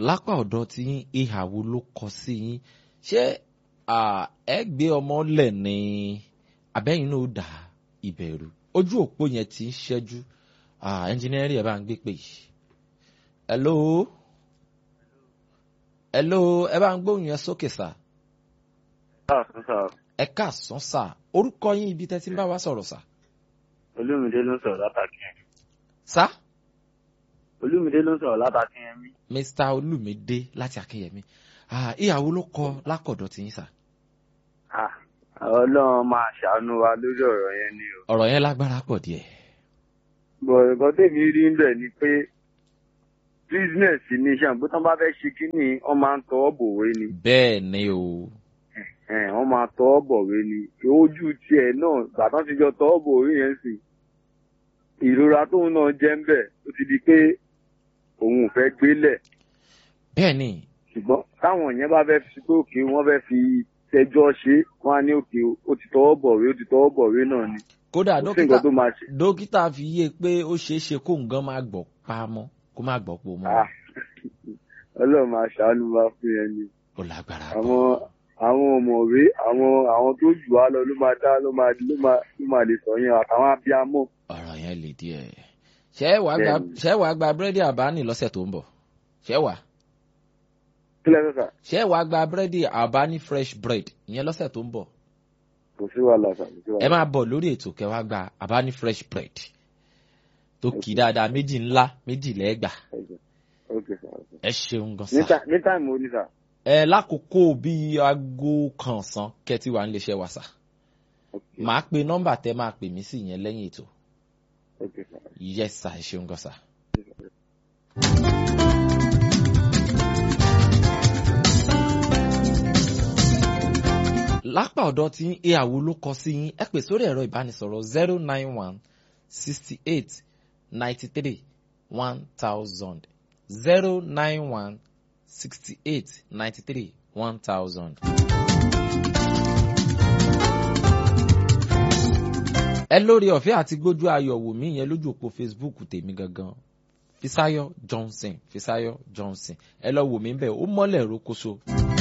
lápá ọ̀dọ̀ tí yín ìhà wo ló kọ sí yín ṣé ẹ gbé ọmọ lẹ̀ ní abẹ́yìn náà ó dà ìbẹ̀rù ojú òpó yẹn ti ń ṣẹ́jú ẹnjìnírì ẹ̀ bá ń gbé pè yìí. hello hello ẹ bá ń gbóhùn yẹn sókè sá. ẹ káàsán sá orúkọ yín ibi tẹ́ ti ń bá wa sọ̀rọ̀ sá. olúmídé ló ń sọ̀rọ̀ látàkì yẹn. sá. olúmídé ló ń sọ̀rọ̀ látàkì yẹn mí. mr olúmídé láti akínyẹmí ìyàwó ló kọ lákọ̀dọ̀ tí yín sá. ọlọ́run máa ṣàánú wa lórí ọ̀rọ̀ yẹn ni o. ọ̀rọ̀ yẹn lágbára pọ̀ díẹ̀. bọ̀ nǹkan tèmi rí ń bẹ̀ ni pé business ni iṣẹ́ àgbẹ̀ tán bá fẹ́ ṣe kínní wọ́n máa ń tọwọ́ bòwe ni. bẹ́ẹ̀ ni o. wọ́n máa tọwọ́ bọ̀wé ni ojú tiẹ̀ náà gbàtàn ti jọ tọwọ́ bòwe yẹn sì ìrora tóun náà jẹ́ ń bẹ̀ ó ti di pé òun ò fẹ́ gbélẹ̀. bẹ́ẹ̀ ni. ṣùgbọ́n táwọn yẹn bá fẹ́ fi pé òkè wọ́n fẹ́ fi tẹjọ́ ṣe wọ́n á ní òkè ó ti tọwọ́ bọ̀wé ó ti tọwọ́ bọ̀wé náà ni. kódà Kò sí nǹkan tó máa ṣe. dókítà fi yé pé ó ṣeé ṣe kó nǹkan máa gbọ̀ pa mọ́ kó má gbọ̀ pò mọ́. Ah, ọlọ́run máa ṣàánú wa fún yẹn ni. ó lágbára àwọn àwọn ọ̀mọ̀wé àwọn àwọn tó jù wá lọ ló máa dá ló máa ló máa ló máa lè sọ yẹn àtàwọn abiyamọ. ọ̀rọ̀ yẹn lè díẹ̀. ṣé wàá gba Bẹ́ẹ̀ni. ṣé wàá gba búrẹ́dì àbáni lọ́sẹ̀ tó ń bọ̀ ṣé wàá kílẹ̀ sọ́sà ṣé wàá gba búrẹ́dì àbáni fresh bread ìyẹn lọ́sẹ̀ tó ń bọ̀ kò sí wàhálà sà kò sí ẹ wàhálà. máa bọ̀ lórí ètò kẹwàá gba àbáni fresh bread tó kì í dáadáa méjì ńlá méjì lẹ́gbà ok sà ok. ẹ ṣeun gan ní sa. tá- ní táìmù ó ní sà. ẹ lákòókò bíi aago kan ọ̀sán kẹ́tì wà nílé iṣẹ́ wa sà ok màá pe nọ́mbà tẹ́ máa pè mí sí yẹn lẹ́yìn ètò ok sà. yes sà ẹ ṣeun gan sa. lápá ọ̀dọ̀ tí ìyàwó ló kọ sí yín ẹ pè sórí ẹ̀rọ ìbánisọ̀rọ̀ zero nine one sixty eight ninety three one thousand zero nine one sixty eight ninety three one thousand. ẹ lórí ọ̀fẹ́ àti gbójú ayọ̀ wò mí yẹn lójú òpó facebook tèmi gangan fisayo johnson fisayo johnson ẹ lọ wò mí bẹ́ẹ̀ ó mọ́lẹ̀ rokoṣo.